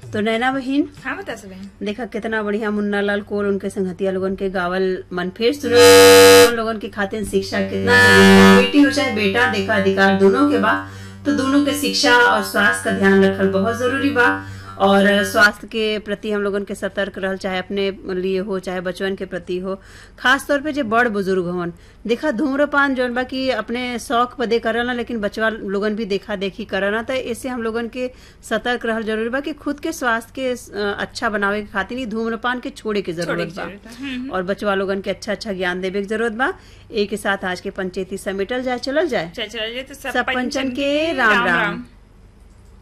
तो नैना बहिन हाँ बता सब देखा कितना बढ़िया मुन्ना लाल कोल उनके संगतिया लोगन के गावल मन फिर सुनो लोगन के खातिर शिक्षा कितना जरूरी है। बेटी हो चाहे बेटा देखा अधिकार दोनों के बा तो दोनों के शिक्षा और स्वास्थ्य का ध्यान रखल बहुत जरूरी बा और स्वास्थ्य के प्रति हम लोगन के सतर्क रहल चाहे अपने लिए हो चाहे बचवन के प्रति हो खास तौर पे जो बड़ बुजुर्ग होवन देखा धूम्रपान जौन बा कि अपने शौक बदे करना लेकिन बचवा लोगन भी देखा देखी करना तो इससे हम लोगन के सतर्क रहल जरूरी बा कि खुद के स्वास्थ्य के अ, अच्छा बनावे के खातिर ही धूम्रपान के छोड़े के जरूरत बा और बचवा लोगन के अच्छा अच्छा ज्ञान देवे के जरूरत बा एक के साथ आज के पंचायती समेटल जाए चलल जाए चल चल तो सब सब पंचन के राम राम